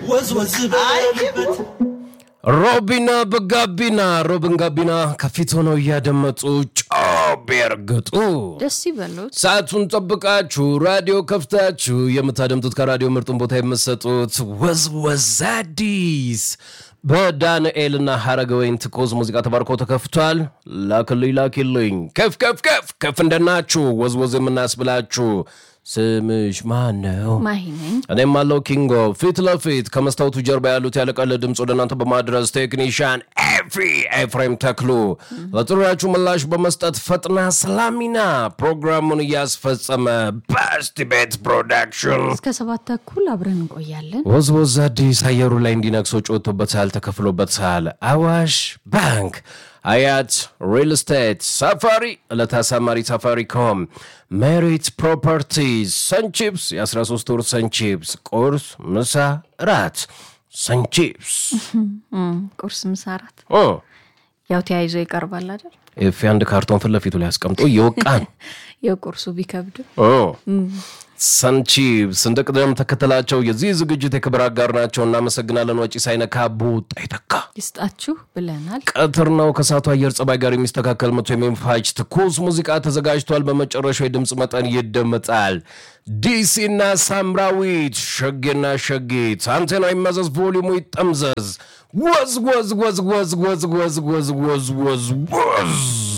ወዝ ወዝ በልበት ሮቢና በጋቢና ሮብን ጋቢና ከፊት ሆነው እያደመጡ ጮቤ እርግጡ። ደስ ይበሉት። ሰዓቱን ጠብቃችሁ ራዲዮ ከፍታችሁ የምታደምጡት ከራዲዮ ምርጡን ቦታ የምትሰጡት ወዝወዝ አዲስ በዳንኤልና ሀረገወይን ትኮዝ ሙዚቃ ተባርኮ ተከፍቷል። ላክልኝ ላኪልኝ ከፍ ከፍ ከፍ ከፍ እንደናችሁ ወዝወዝ የምናስብላችሁ ስምሽ ማን ነው? ማሂ ነኝ። እኔም አለው ኪንጎ ፊት ለፊት ከመስታወቱ ጀርባ ያሉት ያለቀለ ድምፅ ወደ እናንተ በማድረስ ቴክኒሽያን ኤፍሪ ኤፍሬም ተክሉ ለጥሪያችሁ ምላሽ በመስጠት ፈጥና ሰላሚና ፕሮግራሙን እያስፈጸመ በስቲ ቤት ፕሮዳክሽን እስከ ሰባት ተኩል አብረን እንቆያለን። ወዝወዝ አዲስ አየሩ ላይ እንዲነግሶ ጮቶበታል፣ ተከፍሎበታል። አዋሽ ባንክ፣ አያት ሪል ስቴት፣ ሳፋሪ ዕለተ አሳማሪ ሳፋሪኮም፣ ሜሪት ፕሮፐርቲዝ፣ ሰንቺፕስ የ13 ወር ሰንቺፕስ ቁርስ፣ ምሳ፣ ራት ሰንቺፕስ እም፣ ቁርስ፣ ምሳ፣ እራት እ ያው ተያይዞ ይቀርባል አይደል? ኤፍ አንድ ካርቶን ፊት ለፊቱ ላይ አስቀምጦ እየወቃን የቁርሱ ቢከብድም ሰንቺፕስ እንደ ቅደም ተከተላቸው የዚህ ዝግጅት የክብር አጋር ናቸው። እናመሰግናለን። ወጪ ሳይነካ ቦጣ ይተካ ይስጣችሁ ብለናል። ቀትር ነው። ከሰዓቱ አየር ጸባይ ጋር የሚስተካከል መቶ የሚፋጅ ትኩስ ሙዚቃ ተዘጋጅቷል። በመጨረሻው የድምፅ መጠን ይደመጣል። ዲሲና ሳምራዊት ሸጌና ሸጌት አንቴና ይመዘዝ፣ ቮሊሙ ይጠምዘዝ። ወዝ ወዝ ወዝ ወዝ ወዝ ወዝ ወዝ ወዝ ወዝ ወዝ